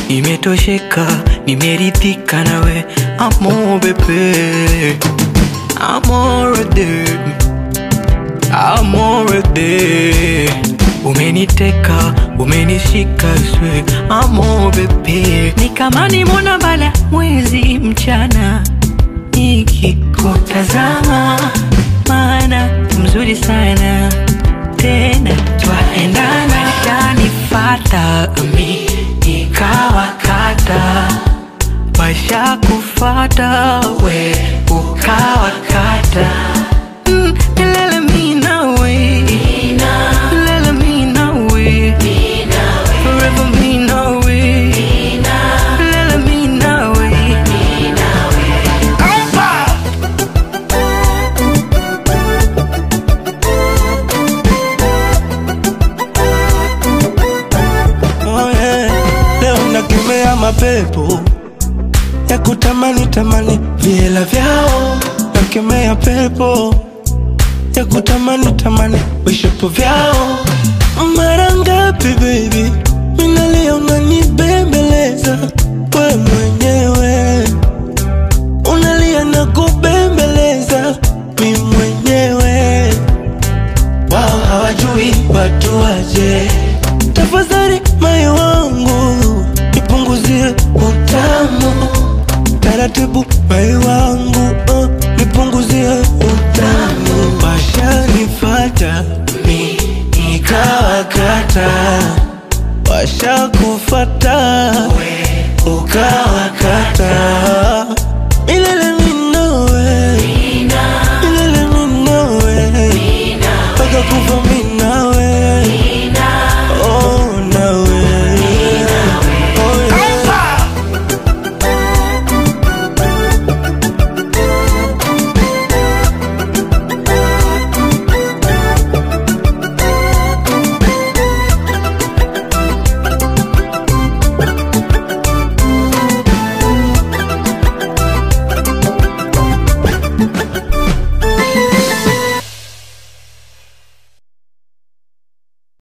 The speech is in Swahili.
nimetosheka, nimeridhika nawe, amo bebe, amorede, amorede, umeniteka, umenishika swe, amo bebe, ni kama nimona bala mwezi mchana nikikutazama, maana mzuri sana tena twaendana, shanifata mi nikawakata, washa kufata we ukawakata Mm, lele mi nawe lele mi nawe forever mi nawe lele mi nawe Oh yeah. Leo nakemea mapepo ya kutamani tamani vihela vyao, nakemea pepo ya kutamani tamani vishapo vyao. Mara ngapi baby, minalia unanibembeleza we mwenyewe, unalia na kubembeleza mi mwenyewe wao hawajui watu waje. Tafadhali moyo wangu nipunguzie utamu taratibu, moyo wangu uh, nipunguzie utamu. Washanifata mi nikawakata, washakufata ukawakata